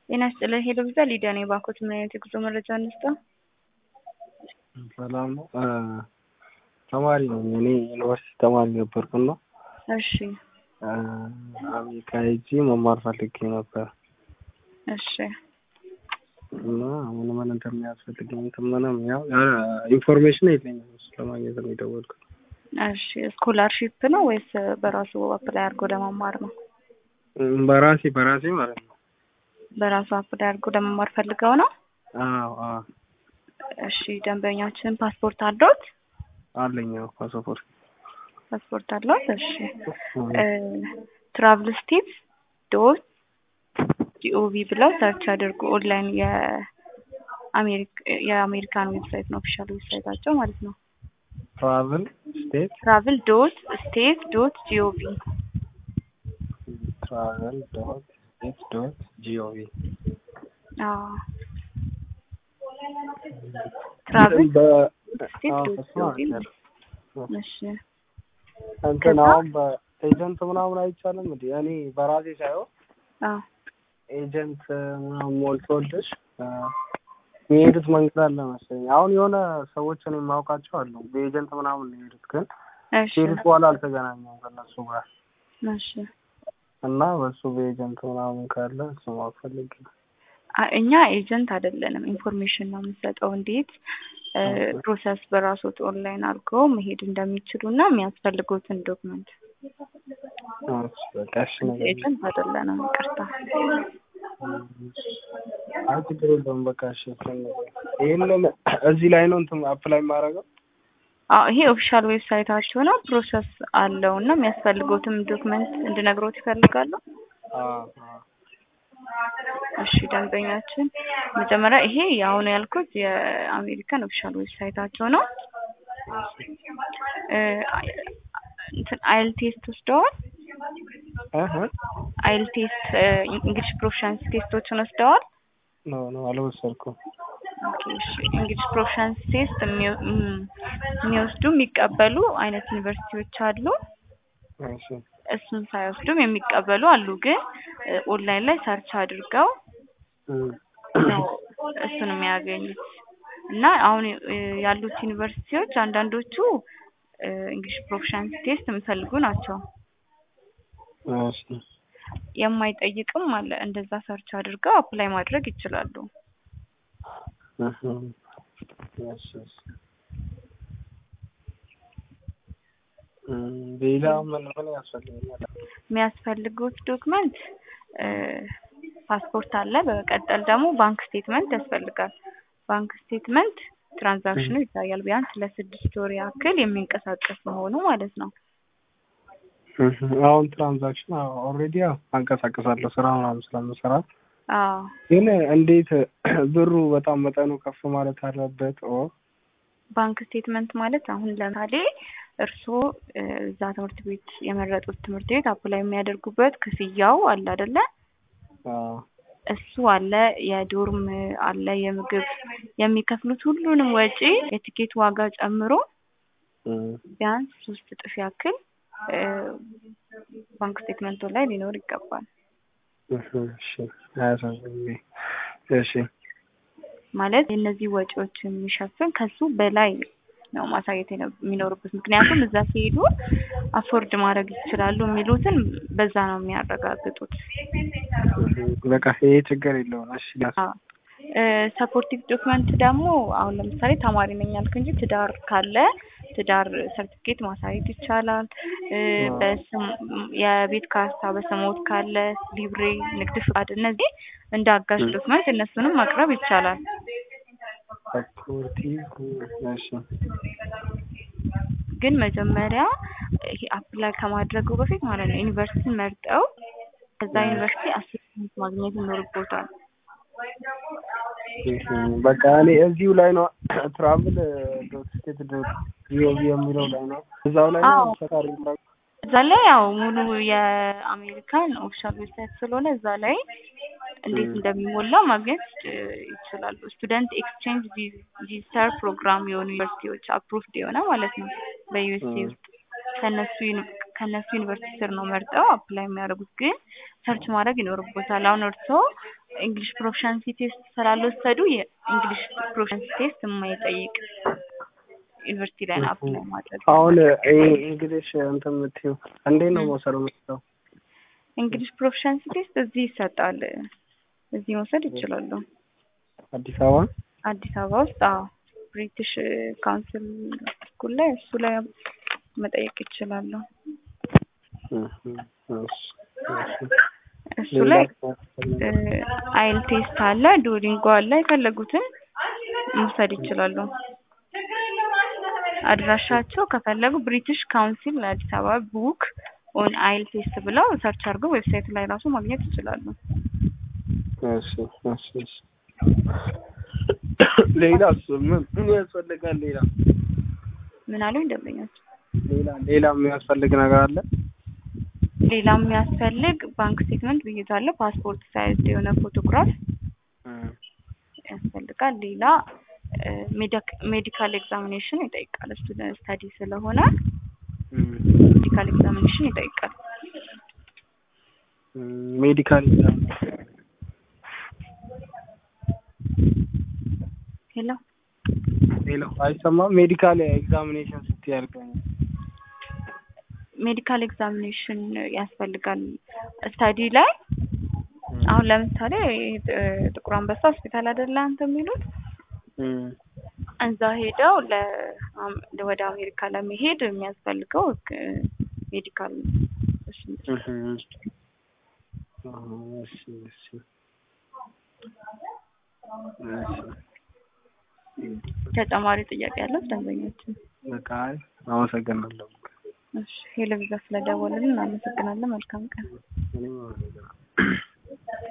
ጤና ይስጥልኝ ሄሎ ቪዛ ሊዲያ ነኝ። ባንኮት ምን አይነት የጉዞ መረጃ እንስጠው? ሰላም ነው። ተማሪ ነኝ እኔ ዩኒቨርሲቲ ተማሪ ነበርኩና እሺ አሜሪካ ሄጄ መማር ፈልጌ ነበር እሺ እና ምን ምን እንደሚያስፈልገኝ እንትን ምንም ያው ኢንፎርሜሽን የለኝም እሱ ለማግኘት ነው የደወልኩት። እሺ ስኮላርሺፕ ነው ወይስ በራሱ አፕላይ አድርጎ ለመማር ነው? በራሴ በራሴ ማለት ነው። በራሱ አፕላይ አድርጎ ለመማር ፈልገው ነው? አዎ አዎ እሺ ደንበኛችን ፓስፖርት አለዎት? አለኝ አዎ ፓስፖርት ፓስፖርት አለዎት? እሺ ትራቭል ስቴትስ ዶት ጂኦቪ ብለው ሰርች አድርጉ። ኦንላይን የአሜሪካን ዌብሳይት ነው ኦፊሻል ዌብሳይታቸው ማለት ነው። ትራቭል ስቴት ትራቭል ዶት ስቴት ዶት ጂኦቪ ትራቭል ዶት ስቴት ዶት ጂኦቪ ትራቭል በ- ስቴት አዎ፣ ዶት እሱ ጂኦቪ አውቄያለሁ። እሺ እንትን ከዛ- አሁን በኤጀንት ምናምን አይቻልም እንዴ? እኔ በራሴ ሳይሆን አዎ ኤጀንት ምናምን ሞልቶልሽ እ፣ የሚሄዱት መንገድ አለ መሰለኝ። አሁን የሆነ ሰዎች እኔ የማውቃቸው አሉ በኤጀንት ምናምን ነው የሄዱት፣ ግን እሺ ከሄዱት በኋላ አልተገናኘም ከእነሱ ጋር እሺ እና በሱ በኤጀንት ምናምን ካለ እሱ ማወቅ ፈልጌ ነው። አ- እኛ ኤጀንት አይደለንም። ኢንፎርሜሽን ነው የምንሰጠው እንዴት እ፣ ፕሮሰስ በራሶት ኦንላይን አድርገው መሄድ እንደሚችሉ እና የሚያስፈልጉትን ዶክመንት እሺ፣ በቃ እሺ ነገር ኤጀንት አይደለንም። ይቅርታ። አይ ችግር የለውም በቃ እሺ። እሱን ነገር ይሄንን እዚህ ላይ ነው እንትን አፕላይ የማደርገው። አዎ ይሄ ኦፊሻል ዌብሳይታቸው ነው። ፕሮሰስ አለው እና የሚያስፈልጉትም ዶክመንት እንድነግሮት ይፈልጋሉ። አዎ አዎ እሺ ደንበኛችን መጀመሪያ ይሄ አሁን ያልኩት የአሜሪካን ኦፊሻል ዌብሳይታቸው ነው። እ፣ እንትን አይል ቴስት ወስደዋል። እህ አይል ቴስት እንግሊሽ ፕሮፊሻንስ ቴስቶችን ወስደዋል። ኖ ኖ አልወሰድኩም። ኦኬ፣ እሺ እንግሊሽ ፕሮፊሻንስ ቴስት የሚወ- እም፣ የሚወስዱ የሚቀበሉ አይነት ዩኒቨርሲቲዎች አሉ። እሺ እሱን ሳይወስዱም የሚቀበሉ አሉ። ግን እ፣ ኦንላይን ላይ ሰርች አድርገው እም። ነው እሱን የሚያገኙት እና አሁን እ፣ ያሉት ዩኒቨርሲቲዎች አንዳንዶቹ እ፣ እንግሊሽ ፕሮፊሻንስ ቴስት የሚፈልጉ ናቸው። እሺ የማይጠይቅም አለ። እንደዛ ሰርች አድርገው አፕላይ ማድረግ ይችላሉ። እህ እሺ እሺ እም፣ ሌላ ምን ምን ያስፈልገኛል? የሚያስፈልጉት ዶክመንት እ፣ ፓስፖርት አለ። በመቀጠል ደግሞ ባንክ ስቴትመንት ያስፈልጋል። ባንክ ስቴትመንት ትራንዛክሽኑ ይታያል። ቢያንስ ለስድስት ወር ያክል የሚንቀሳቀስ መሆኑ ማለት ነው። እህ አሁን ትራንዛክሽን ኦልሬዲ ያው አንቀሳቀሳለሁ ስራ ምናምን ስለምሰራ አዎ ግን እንዴት ብሩ በጣም መጠኑ ከፍ ማለት አለበት? ኦ ባንክ ስቴትመንት ማለት አሁን ለምሳሌ እርስዎ እ፣ እዛ ትምህርት ቤት የመረጡት ትምህርት ቤት አፕላይ የሚያደርጉበት ክፍያው አለ አይደለ? አዎ እሱ አለ፣ የዶርም አለ፣ የምግብ የሚከፍሉት ሁሉንም ወጪ የቲኬት ዋጋ ጨምሮ እም፣ ቢያንስ ሶስት እጥፍ ያክል እ፣ ባንክ ስቴትመንቱ ላይ ሊኖር ይገባል። እህ እሺ አያሳዝንም። እሺ ማለት የእነዚህ ወጪዎች የሚሸፍን ከሱ በላይ ነው ማሳየት የነ- የሚኖርበት። ምክንያቱም እዛ ሲሄዱ አፎርድ ማድረግ ይችላሉ የሚሉትን በዛ ነው የሚያረጋግጡት። እህ በቃ ይሄ ችግር የለውም። እሺ ሰፖርቲቭ ዶክመንት ደግሞ አሁን ለምሳሌ ተማሪ ነኝ ያልክ እንጂ ትዳር ካለ ትዳር ሰርቲፊኬት ማሳየት ይቻላል። እ፣ በስም የቤት ካርታ በስሞት ካለ ሊብሬ፣ ንግድ ፍቃድ፣ እነዚህ እንደ አጋዥ ዶክመንት እነሱንም ማቅረብ ይቻላል። ሰፖርቲቭ እሺ ግን መጀመሪያ ይሄ አፕላይ ከማድረጉ በፊት ማለት ነው ዩኒቨርሲቲ መርጠው ከዛ ዩኒቨርሲቲ አሲስታንት ማግኘት ይኖርቦታል። እህ በቃ እኔ እዚሁ ላይ ነው ትራቭል ዶት ስቴት ዶት ጂኦቪ የሚለው ላይ ነው እዛው ላይ ነው አዎ። ፈቃሪ እዛ ላይ ያው ሙሉ የአሜሪካን ኦፊሻል ዌብሳይት ስለሆነ እዛ ላይ እንዴት እንደሚሞላ ማግኘት እ፣ ይችላሉ። ስቱደንት ኤክስቼንጅ ቪዚተር ፕሮግራም የሆኑ ዩኒቨርሲቲዎች አፕሩቭድ የሆነ ማለት ነው በዩኤስኤ ውስጥ ከነሱ ዩኒ- ከነሱ ዩኒቨርሲቲ ስር ነው መርጠው አፕላይ የሚያደርጉት። ግን ሰርች ማድረግ ይኖርቦታል። አሁን እርስዎ እንግሊሽ ፕሮፊሻንሲ ቴስት ስላልወሰዱ የእንግሊሽ ፕሮፊሻንሲ ቴስት የማይጠይቅ ዩኒቨርሲቲ ላይ ነው አፕላይ ማድረግ አሁን ይሄ እንግሊሽ እንትን የምትይው እንዴት ነው መውሰድ የምትለው? እንግሊሽ ፕሮፊሻንሲ ቴስት እዚህ ይሰጣል። እዚህ መውሰድ ይችላሉ። አዲስ አበባ አዲስ አበባ ውስጥ አዎ፣ ብሪቲሽ ካውንስል ስኩል ላይ እሱ ላይ መጠየቅ ይችላሉ። እሱ ላይ አይል ቴስት አለ፣ ዱኦሊንጎ አለ። የፈለጉትን መውሰድ ይችላሉ። አድራሻቸው ከፈለጉ ብሪቲሽ ካውንሲል አዲስ አበባ ቡክ ኦን አይል ቴስት ብለው ሰርች አድርገው ዌብሳይት ላይ ራሱ ማግኘት ይችላሉ። እሺ እሺ እሺ። ሌላስ ምን ምን ያስፈልጋል? ሌላ ምን አሉኝ ደንበኛቸው? ሌላ ሌላ የሚያስፈልግ ነገር አለ? ሌላ የሚያስፈልግ ባንክ ስቴትመንት ብይዛለሁ፣ ፓስፖርት ሳይዝ የሆነ ፎቶግራፍ ያስፈልጋል። ሌላ ሜዲካል ኤግዛሚኔሽን ይጠይቃል። ስቱደንት ስተዲ ስለሆነ ሜዲካል ኤግዛሚኔሽን ይጠይቃል። ሜዲካል ሄሎ ሄሎ፣ አይሰማም? ሜዲካል ኤግዛሚኔሽን ስትይ ያልከኝ ሜዲካል ኤግዛሚኔሽን ያስፈልጋል ስታዲ ላይ አሁን ለምሳሌ ጥቁር አንበሳ ሆስፒታል አይደለ አንተ የሚሉት እዛ ሄደው ወደ አሜሪካ ለመሄድ የሚያስፈልገው ሜዲካል ተጨማሪ ጥያቄ ያለው ደንበኛችን? በቃ አመሰግናለሁ። እሺ ሄሎ ቪዛ ስለደወልን እናመሰግናለን። መልካም ቀን። እኔም አመሰግናለሁ።